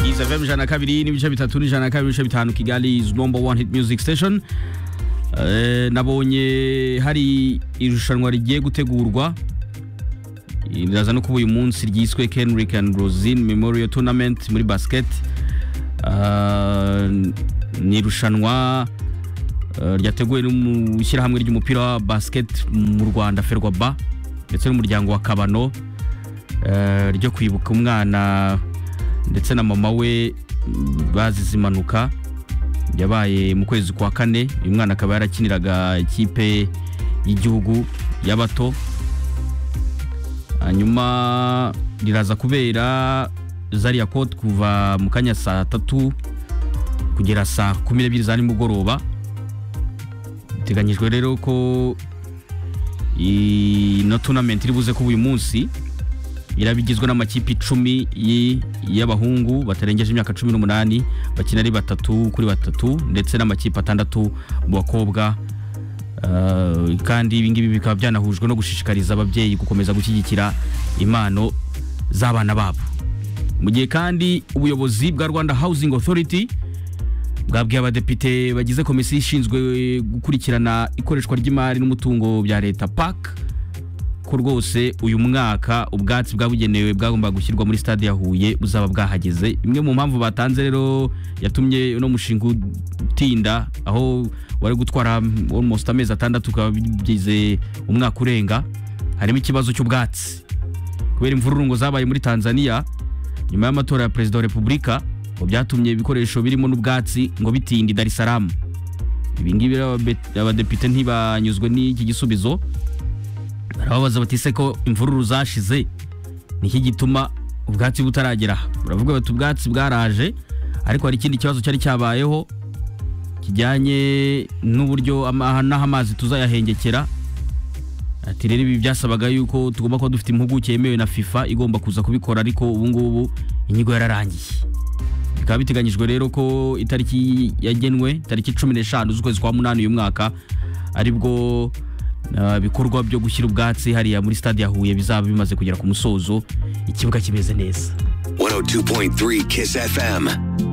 Kiza FM ijana na kabiri n'ibice bitatu n'ijana na kabiri n'ibice bitanu Kigali is number one hit music station Eh, nabonye hari irushanwa rigiye gutegurwa riraza no kuba uyu munsi ryiswe Kenrick and Rosin Memorial Tournament muri basket Ah, ni irushanwa eh, ryateguwe n'ishyirahamwe ry'umupira wa basket mu Rwanda Ferwaba ndetse n'umuryango wa Kabano eh, ryo kwibuka umwana ndetse na mama we mm, bazize impanuka yabaye mu kwezi kwa kane uyu mwana akaba yarakiniraga ikipe y'igihugu y'abato hanyuma riraza kubera zariya kote kuva mu kanya saa tatu kugera saa kumi n'ebyiri za nimugoroba biteganyijwe rero ko ino tunamenti iri buze kuba uyu munsi iraba igizwe n'amakipe icumi y- y'abahungu batarengeje imyaka cumi n'umunani bakina ari batatu kuri batatu ndetse n'amakipe atandatu mu bakobwa Uh, kandi ibingibi bikaba byanahujwe no gushishikariza ababyeyi gukomeza gushyigikira impano z'abana babo mu gihe kandi ubuyobozi bwa rwanda housing authority bwabwiye abadepite bagize komisiyo ishinzwe gukurikirana ikoreshwa ry'imari n'umutungo bya leta pac ko rwose uyu mwaka ubwatsi bwabugenewe bwagombaga gushyirwa muri stade ya huye buzaba bwahageze imwe mu mpamvu batanze rero yatumye uno mushinga utinda aho wari gutwara almost amezi atandatu ukaba bigize umwaka urenga harimo ikibazo cy'ubwatsi kubera imvururungo zabaye muri tanzania nyuma y'amatora ya perezida wa repubulika ngo byatumye ibikoresho birimo n'ubwatsi ngo bitinde i dar es salaam ibingibi rero ababe- abadepite ntibanyuzwe n'iki gisubizo barababaza bati ese ko imvururu zashize niki gituma ubwatsi butaragera aha baravuga bati ubwatsi bwaraje ariko hari ikindi kibazo cyari cyabayeho kijyanye n'uburyo ama- n'aho amazi tuzayahengekera ati rero ibi byasabaga yuko tugomba kuba dufite impuguke yemewe na fifa igomba kuza kubikora ariko ubu ngubu inyigo yararangiye bikaba biteganyijwe rero ko itariki yagenwe tariki cumi n'eshanu z'ukwezi kwa munani uyu mwaka aribwo uh, bikorwa byo gushyira ubwatsi hariya muri stade ya huye bizaba bimaze kugera ku musozo ikibuga kimeze neza 102.3 Kiss FM.